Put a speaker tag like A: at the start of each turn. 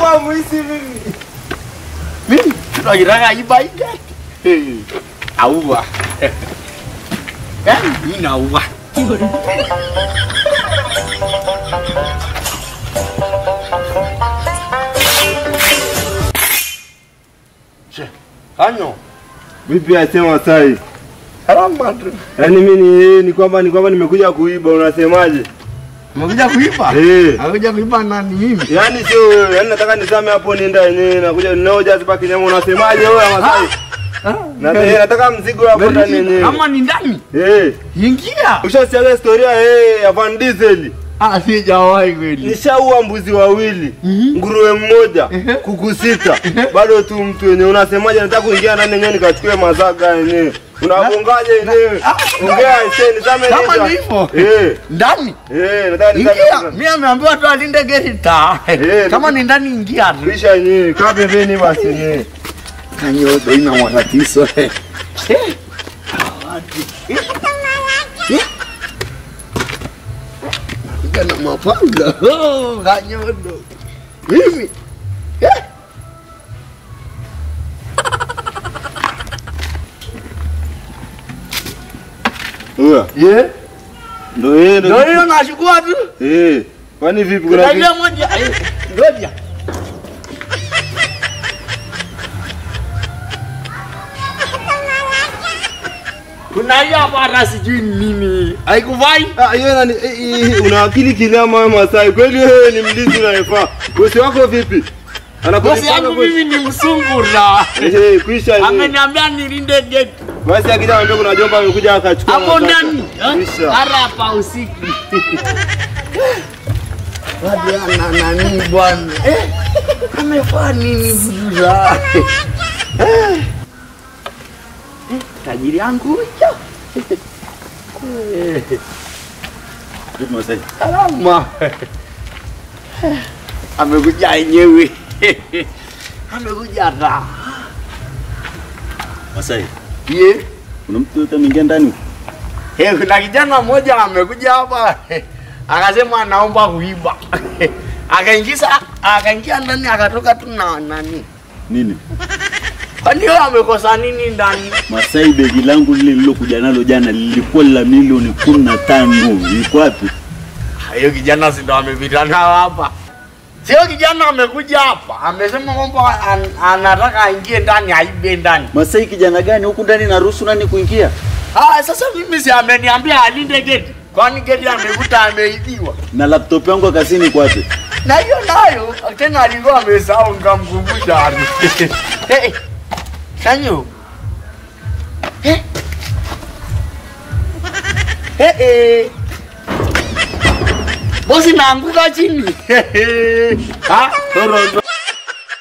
A: kama mwizi mimi.
B: Mimi tunajitaka iba ige. Hey, Aua. Eh, mimi naua. Che, Kanyo.
A: Vipi asema sai?
B: Salama tu.
A: Yaani mimi ni ni kwamba ni kwamba nimekuja kuiba unasemaje?
B: Umekuja kuiba?
A: Eh.
B: Amekuja kuiba nani mimi?
A: Yaani sio wewe, yaani nataka nisame hapo nienda yenyewe nakuja ninaoja zipa kinyama unasemaje wewe Masai? Na eh, nataka mzigo hapo ndani yenyewe.
B: Kama ni ndani?
A: Eh.
B: Ingia.
A: Ushasikia historia eh ya Van Diesel?
B: Ah, sijawahi kweli.
A: Nishaua mbuzi wawili,
B: Mhm.
A: nguruwe mmoja,
B: Ehe.
A: kuku sita. Bado tu mtu wenyewe unasemaje nataka kuingia ndani yenyewe nikachukue mazaga yenyewe. Unagongaje yenyewe?
B: Ah,
A: Ongea iseni zame
B: Kama ni hivyo.
A: Eh.
B: Ndani?
A: Eh, nataka
B: Ingia.
A: nisame.
B: Mimi ameambiwa tu alinde geti ta.
A: Eh,
B: Kama ni ndani ingia tu.
A: Kisha yenyewe, kaa pembeni basi yenyewe.
B: Kanyodo ina matatizo. Eh. Kuja na mapanga. Oh, kanyodo. Mimi. Eh.
A: Uya.
B: Yeah.
A: Ndio yeye
B: Ndio hiyo nashukua tu.
A: Eh. Kwani vipi
B: Kuna
A: kuna
B: ile moja. eh, Ngoja. Kuna hiyo hapa hata sijui ni nini. Haikuvai?
A: Ah, hiyo nani eh, eh, una akili kilama wewe Masai. Kweli wewe ni mlinzi unayefaa. Bosi wako vipi?
B: Bosi
A: Anakulipanga
B: yangu
A: kweli?
B: mimi ni msungura.
A: Eh, kuisha yenyewe.
B: Ameniambia nilinde geti.
A: Basi akija anambia kuna jomba amekuja akachukua.
B: Hapo
A: mazaga.
B: ndani.
A: Kuisha.
B: Hara hapa usiku. Wadu ana nani bwana? Eh, amefanya nini buduza? Eh. Eh, Tajiri yangu huyo. Eh,
A: Vipi Masai?
B: Salama. Amekuja yenyewe. Amekuja raha.
C: Masai,
B: Ye.
C: kuna mtu yote ameingia ndani?
B: Eh, kuna kijana mmoja amekuja hapa akasema anaomba kuiba. Akaingiza akaingia ndani akatoka tu na nani.
C: Nini?
B: Kwani wewe amekosa nini ndani?
C: Masai, begi langu lile lilokuja nalo jana lilikuwa la milioni kumi na tano. Liko wapi?
B: Hiyo kijana si ndo amepita nao hapa. Sio kijana amekuja hapa, amesema kwamba an, anataka aingie ndani aibe ndani.
C: Masai, kijana gani huku ndani naruhusu nani kuingia?
B: Ah, sasa mimi si ameniambia alinde geti. Kwani geti amekuta ameibiwa.
C: Na laptop yangu ya kazini iko wapi?
B: Na hiyo nayo tena alikuwa amesahau nikamkumbusha. hey, Sanyo. Eh. Eh eh. Bosi naanguka chini. Ha? Toro.